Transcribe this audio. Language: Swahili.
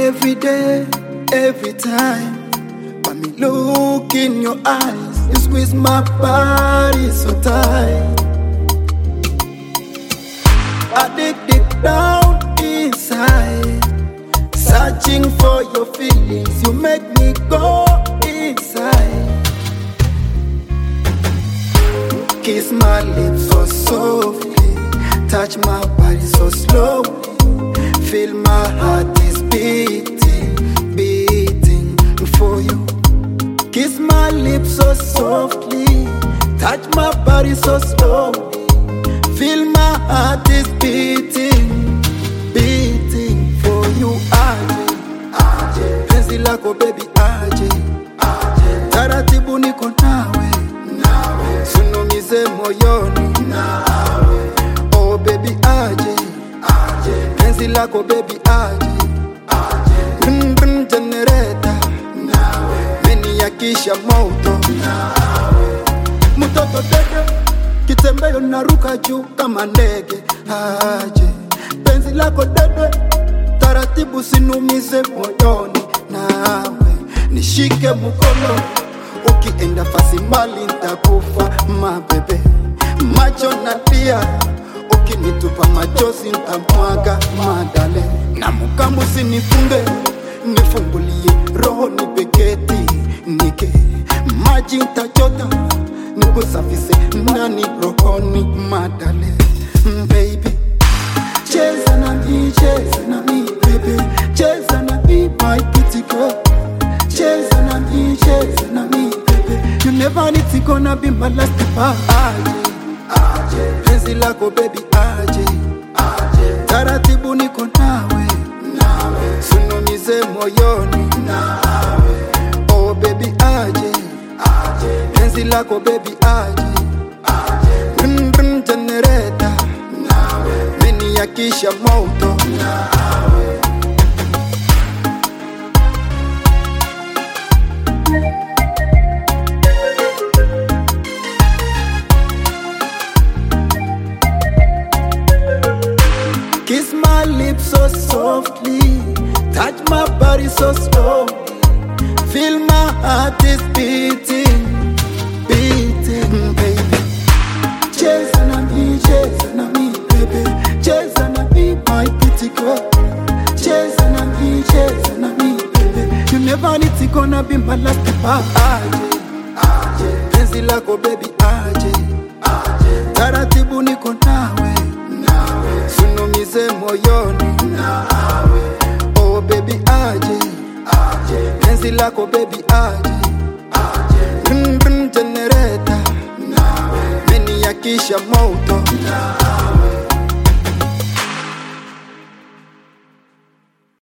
Every day, every time, when me look in your eyes, you squeeze my body so tight. I dig deep down inside, searching for your feelings. You make me go inside. Kiss my lips so softly, touch my body so slowly. Feel my heart is beating, beating for you. Kiss my lips so softly, touch my body so slowly. Feel my heart is beating, beating for you. Aje, aje, penzi lako baby aje, aje, taratibu niko nawe, nawe, sunumize moyoni, nawe, oh baby aje, aje, penzi lako baby aje, aje, brum brum generator, nawe, meniakisha moto, nawe, mtoto dede kitembeo naruka juu kama ndege aje penzi lako dede taratibu sinumize moyoni nawe nishike mkono ukienda fasi mali ntakufa mabebe macho na tia ukinitupa machozi ntamwaga madale na mukambu sinifunge nifungulie roho nipeketi nike maji ntachota nikusafise ndani rohoni madale Mm, baby cheza na mi cheza na mi baby cheza na mi my pretty girl cheza na mi cheza na mi baby you never need to gonna be my last goodbye aje aje penzi lako baby aje aje taratibu niko nawe nawe sunumize moyoni nawe oh baby aje aje penzi lako baby aje aje brum brum generator nawe meniakisha moto nawe Kiss my lips so softly, touch my body so slowly. Feel my heart is beating, beating, baby. Cheza na mi, cheza na mi, baby. Cheza na mi, my pretty girl. Cheza na mi, cheza na mi, baby. You never need to gonna be my last goodbye. Aje, aje, penzi lako baby, aje, aje. Taratibu niko nawe, nawe. Sunumize moyoni, nawe. Oh baby, aje, aje. Penzi lako baby, aje, aje. Brum brum generator, nawe. Meniakisha moto, nawe.